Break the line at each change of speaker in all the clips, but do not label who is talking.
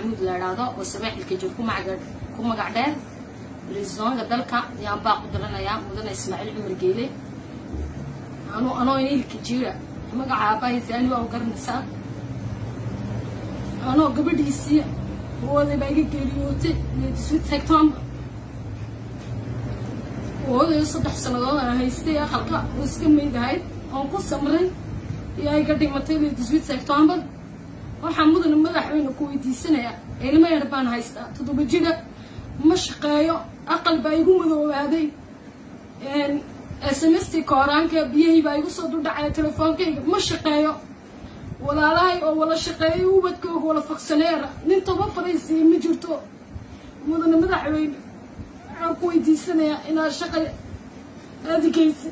maxamuud la idhaahdo oo sabaaxilka jir ku magac ku magac dheer brisonga dalka ayaan baa ku diranayaa mudane ismaaciil cumar geele anu anoo ilka jira magaca aabahaysaani waa u garanaysaa anoo gabadhiisii hooday baa iga geeriyootay sweet september hooday saddex sannadood aan haystay aqalka oo iska maydahayd oon ku samray iyo ay ka dhimatay sweet september waxaa mudane madaxweyne ku weydiisanayaa ilmo yar baan haystaa toddoba jira ma shaqeeyo aqal baa igu madoobaaday smst kooraanka biyahii baa igu soo duldhacaya telefoonkayga ma shaqeeyo walaalahay oo wala shaqeeyo ubadkooga wala fogsaneera nin toba fadaysiiya ma jirto mudane madaxweyne waxaan ku weydiisanayaa inaad shaqa adigaysa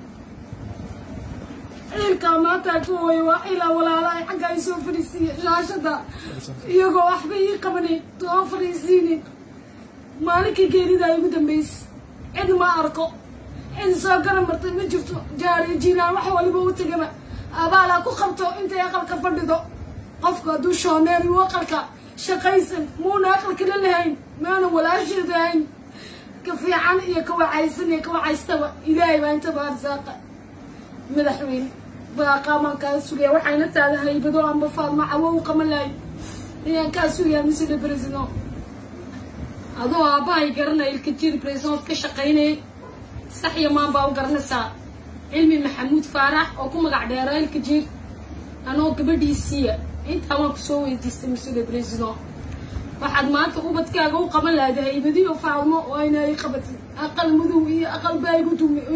ciilkaa maanta ku hooyo waa ilaa walaalahay xagga ay soo fadhiisiiya shaashada iyagoo waxba ii qabanin soo fadhiisiinin maalinkii geeridaa igu dambaysa cid ma arko cid soo garan martay ma jirto jaariyo jiiraan wax waliba u tegaba abaalaa ku qabto intay aqalka fadhido qofku hadduu shoomeeri u aqalka shaqaysan muuna aqalka la lahayn maana walaasheeda ahayn ka fiican iyo ka wacaysan iyo ka wacaystaba ilaahay baa intaba arsaaqa madaxweyne baaqaamaan kaa sugaya waxayna taada haybado amba faadma cawo u qaban lahay ayaan kaa sugayaa misle president adoo aabbahay garanaya ilka jiri president ka shaqaynayay sax iyo maan baa u garanaysaa cilmi maxamuud faarax oo ku magac dheeraa ilka jir anoo gabadhiisiiya intaa waan kusoo weydiistay misle president waxaad maanta ubadkaaga u qaban lahayd haybadiyo faadmo oo ayna ay qabatay aqal madow iyo aqal baa igu dumi